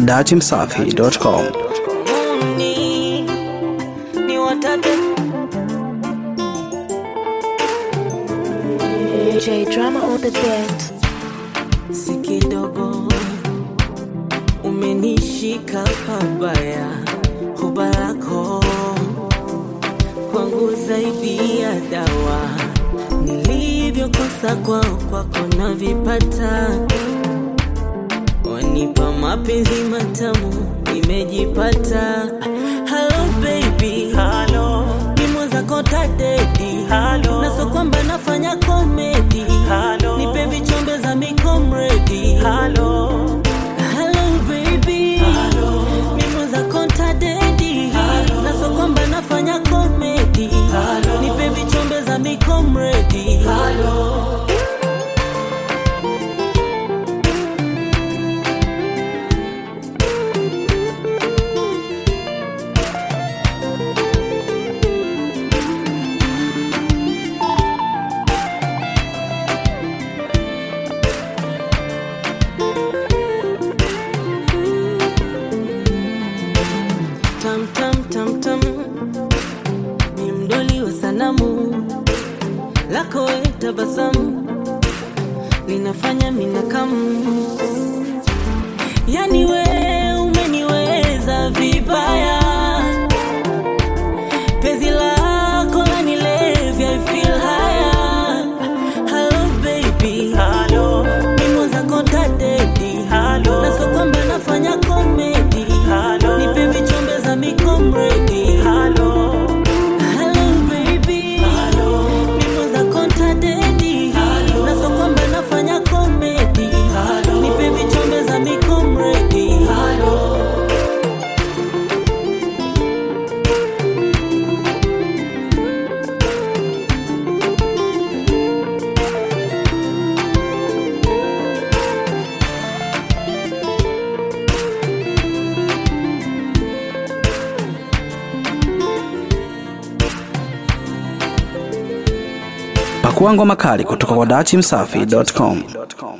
dachimsafi.com. Ni, ni watate J drama on the beat. si kidogo umenishika pabaya hoba lako kwangu zaidi ya dawa nilivyokosa kwao kwako navipata wanipa mapenzi matamu nimejipata halo baby halo nimo zako tadedi halo naso kwamba nafanya komedi halo nipe vichombe za mikomredi halo halo baby halo nimo zako tadedi halo naso kwamba nafanya komedi halo nipe vichombe za mikomredi halo tam tam tam tam ni mdoli wa sanamu lako we tabasamu linafanya minakamu yani we umeniweza vibaya penzi lako lanilevya I feel higher hello baby hello mimo zako tadedi hello naso kwamba nafanya komedi hello nipe vichombe za mikomredi hello hello baby hello mimo zako tadedi hello naso kwamba nafanya komedi hello nipe vichombe za mikomredi hello Pakua ngoma kali kutoka kwa dachimsafi.com.